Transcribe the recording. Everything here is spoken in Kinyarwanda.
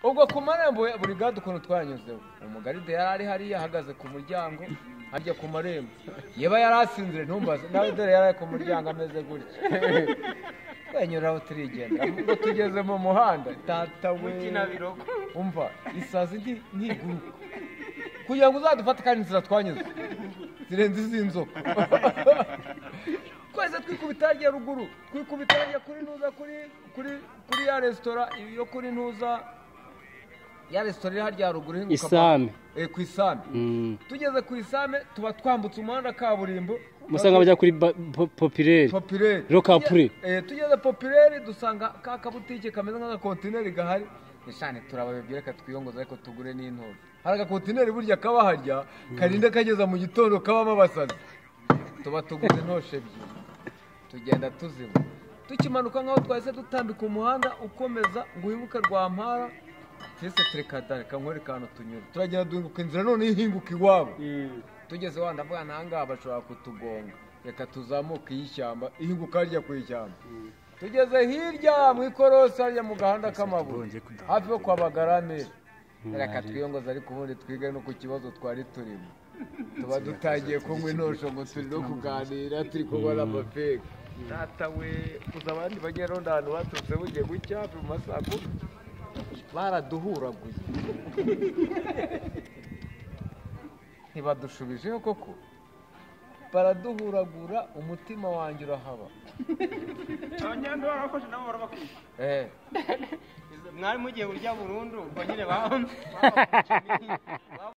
ubwo ku marembo ya buri gare ukuntu twanyuzeho umugaride yari ari hariya ahagaze ku muryango harya ku marembo yaba yari asinzire ntumbaze nawe dore yari ari ku muryango ameze gutya twenyura aho turigenda ubwo tugeze mu muhanda tata we umva isazi nti- ntiguruka kugira ngo uzadufate kandi inzira twanyuze zirenze iz'inzoka twese twikubita hajya ruguru twikubita hajya kuri ntuza kuri kuri kuri ya resitora yo kuri ntuza ya resitora iri harya ruguru ihinguka Isame. Eh, ku isame Mm. tugeze ku isame tuba twambutse umuhanda kaburimbo musanga bajya kuri ba- po- popireri popireri Rokapure. Eh, tugeze popireri dusanga ka kabutike kameze nk'agakontineri gahari nishane turababwira reka twiyongoze ariko tugure n'intoki hari agakontineri burya kaba harya karinda kageza mu gitondo kabamo abasazi tuba tuguze intoshe ebyiri tugenda tuziba tukimanuka nk'aho twahise dutambika umuhanda ukomeza ngo uhinguke rwa mpara twese turekatare kankwere kantu tunyura turagenda duhinguka inzira none ihinguka iwabo tugeze wanda mvuga ntahangaha bashobora kutugonga reka tuzamuke iy'ishyamba ihinguka harya ku ishyamba tugeze hirya mu ikorosi harya mu gahanda k'amabuye hafi yo kwa bagaramire reka twiyongoze ariko ubundi twige no ku kibazo twari turimo tuba dutangiye kunywa intosho ngo turi no kuganira turi kubona amapega data we uza abandi bagera ahantu baturutse bugiye gucya hafi mu masaa kumi baraduhuraguye ntibadushubijeho koko baraduhuragura umutima wanjye urahaba abanyarwanda barakoze nabo barabakwiye Eh, mwari mugiye burya burundu ubwo nyine baba